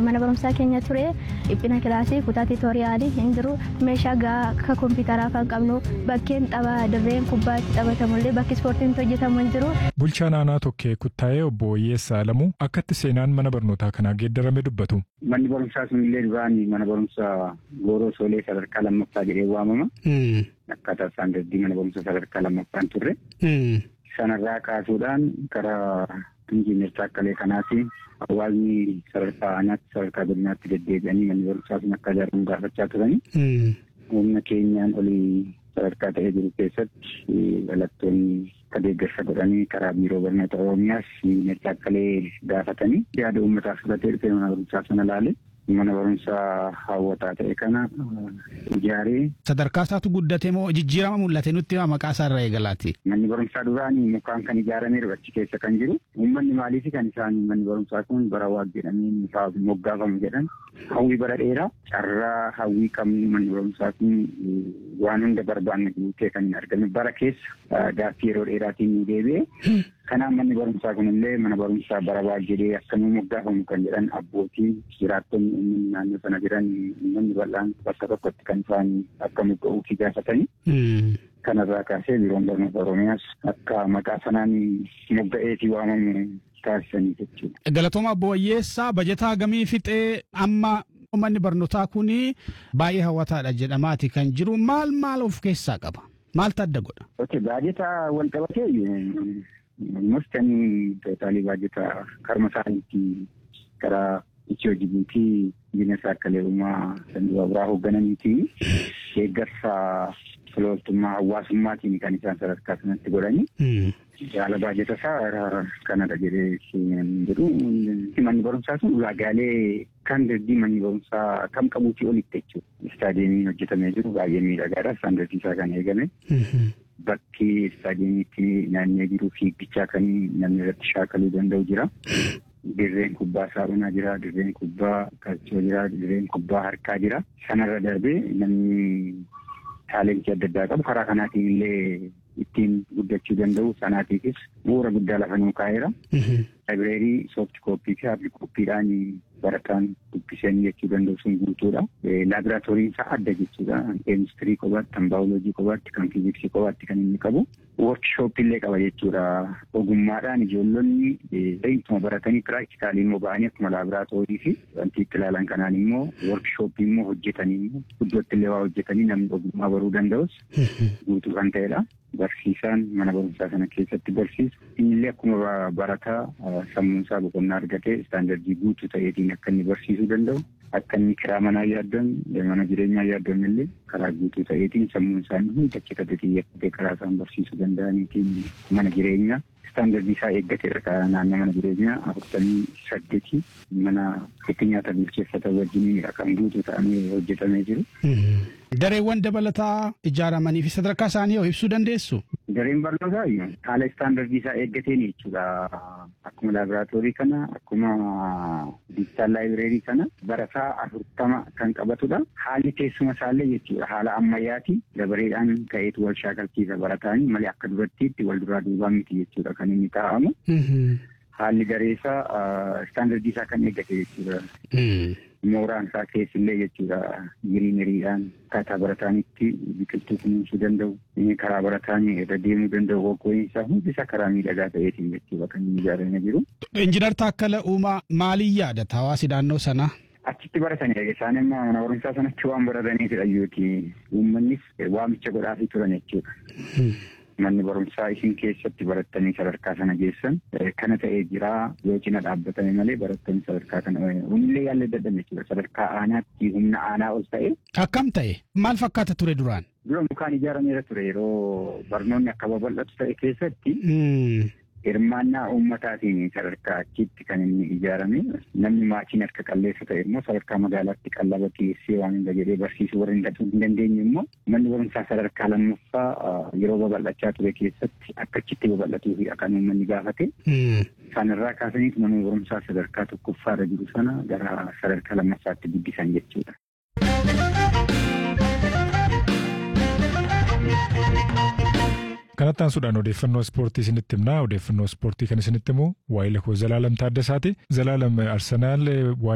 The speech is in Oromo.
mana barumsaa keenya ture dhiphina kilaasii kutaa tiitooriyaalii hin jiru meeshaa gahaa akka kompiitaraa kan qabnu bakkeen tapha dirreen kubbaa itti taphatamullee bakki ispoortiin hojjetamu hin jiru. Bulchaan aanaa tokkee kuttaa'ee obbo Oyyeessaa Alamuu akkatti seenaan mana barnootaa kanaa geeddarame dubbatu. Manni barumsaa sunillee duraan mana barumsaa Gooroo Soolee sadarkaa lammaffaa jedhee waamama. Akkaataa isaan daddii mana barumsaa sadarkaa lammaffaan turre. Sanarraa kaasuudhaan karaa injiinar Taakkalee kanaatiin hawaasni sadarkaa aanaatti sadarkaa godinaatti deddeebi'anii manni barumsaa sun akka ijaaramu gaafachaa turanii. Humna keenyaan olii sadarkaa ta'ee jiru keessatti dhalattoonni akka deeggarsa godhanii karaa biiroo barnoota Oromiyaas injiinar Taakkalee gaafatanii yaada uummataa fudhatee dhufee mana barumsaa sana ilaale. mana barumsaa hawwataa ta'e kana ijaaree. Sadarkaa isaatu guddate moo jijjiirama mul'ate nutti maqaa isaa irraa eegalaati. Manni barumsaa duraanii mukaan kan ijaarameeru achi keessa kan jiru. Uummanni maaliif kan isaan manni barumsaa kun bara waaq jedhanii moggaafamu jedhan. Hawwii bara dheeraa carraa hawwii qabnu manni barumsaa kun waan hunda barbaanne guutee kan hin argame bara keessa gaaffii yeroo dheeraatiin nu deebi'e. Kanaaf manni barumsaa kunillee mana barumsaa bara waaq jedhee akkamii moggaafamu kan jedhan abbootii jiraattonni uummanni naannoo sana jiran uummanni bal'aan bakka tokkotti kan isaan akka mogga'uufi gaafatanii. Kanarraa kaasee biiroon barnoota Oromiyaas akka maqaa sanaan mogga'eetii waamamu taasisanii jechuudha. Galatooma Obbo Wayyeessaa bajataa gamii fixee amma manni barnootaa kun baay'ee hawwataadha jedhamaati kan jiru maal maal of keessaa qaba? Maaltu adda godha? Ok baajetaa wal qabatee mustanii tootaalii baajetaa karma isaaniitti karaa Itiyoo Jibuutii bineensa akka leerumaa sandii baaburaa hooggananiitii deeggarsa filooltummaa hawaasummaatiin kan isaan sadarkaa sanatti godhanii. Jaala baajata isaa kanadha jedhee jedhu manni barumsaa sun ulaagaalee kan daddii manni barumsaa kam qabuutii olitti jechuudha. Istaadiyeemiin hojjetamee jiru baay'ee miidhagaadha. Istaandardii isaa kan eegame. Bakki istaadiyeemiitti naannee jiru fiigichaa kan namni irratti shaakaluu danda'u jira. Dirreen kubbaa saaphanaa jira, dirreen kubbaa qalchoo jira, dirreen kubbaa harkaa jira. Sanarra darbee namni taalentii adda addaa qabu karaa kanaatiin illee ittiin guddachuu danda'u sanaatiifis bu'uura guddaa lafa nuu kaa'eera. Laayibireerii soofti kooppii fi haardi kooppiidhaan barataan dubbisanii jechuu danda'u sun guutuudha. Laaboraatooriin isaa adda jechuudha. Keemistirii kophaatti, kan baayoloojii kophaatti, kan fiiziksii kophaatti kan inni qabu. Woorkishooppii illee qaba jechuudha. Ogummaadhaan ijoollonni beektuma baratanii piraaktikaalii immoo ba'anii akkuma laaboraatoorii fi wanti itti ilaalan kanaan immoo woorkishooppii immoo hojjetanii immoo iddootti illee waa hojjetanii namni ogummaa baruu danda'us guutuu kan ta'edha. Barsiisaan mana barumsaa sana keessatti barsiisu innillee akkuma barataa sammuun isaa boqonnaa argatee istaandardii guutuu ta'eetiin akka inni barsiisuu danda'u akka inni kiraa manaa yaaddan mana jireenyaa yaaddan illee karaa guutuu ta'eetiin sammuun isaanii hundi achi xiyyeeffatee karaa isaan barsiisuu danda'aniitiin mana jireenyaa istaandardii isaa eeggateedha naannoo mana jireenyaa afurtamii saddeetii mana itti nyaata bilcheeffatan wajjin kan guutuu ta'anii hojjetamee jiru. Dareewwan dabalataa ijaaramanii fi sadarkaa isaanii yoo ibsuu dandeessu? Dareen barnootaa haala istaandardii isaa eeggateen jechuudha. Akkuma laaboraatoorii kana akkuma diijitaal laayibireerii kana barataa afurtama kan qabatudha. Haalli teessuma isaallee jechuudha haala ammayyaati dabareedhaan ka'eetu wal shaakalchiisa barataanii malee akka durattiitti wal duraa duubaa miti jechuudha kan inni taa'amu. Haalli dareessaa istaandardii isaa kan eeggate jechuudha. mooraan isaa keessillee jechuudha giriineriidhaan akkaataa barataanitti biqiltuu kunuunsuu danda'u karaa barataanii irra deemuu danda'u hoggooyin isaa hundi isaa karaa miidhagaa ta'eetiin jechuudha kan inni ijaaramee jiru. Injiinar Taakkala Uumaa maaliin yaadata hawaasi naannoo sanaa? Achitti baratanii isaan immoo mana barumsaa sanatti waan barataniifidha yookiin uummannis waamicha godhaafii turan jechuudha. manni barumsaa isin keessatti barattanii sadarkaa sana geessan kana ta'ee jira yoo cina dhaabbatame malee barattanii sadarkaa kana humnillee yaallee dadhabne jechuudha sadarkaa aanaatti humna aanaa ol ta'e. Akkam ta'e maal fakkaata ture duraan? Dura mukaan ijaarameera ture yeroo barnoonni akka babal'atu ta'e keessatti. Hirmaannaa uummataatiin sadarkaa achitti kan inni ijaarame namni maatiin harka qalleessa ta'e immoo sadarkaa magaalaatti qallaba dhiyeessee waan hunda jedhee barsiisuu warra hin dandeenye immoo manni barumsaa sadarkaa lammaffaa yeroo babal'achaa ture keessatti akka achitti babal'atuufi kan uummanni gaafate. Sanarraa kaasaniif manni barumsaa sadarkaa tokkoffaarra jiru sana gara sadarkaa lammaffaatti guddisan jechuudha. Kanatti aansuudhaan odeeffannoo ispoortii isinitti himnaa. Odeeffannoo ispoortii kan isinitti himu waa'ee lakoo Zalaalam Taaddasaati. Zalaalam Arsenaal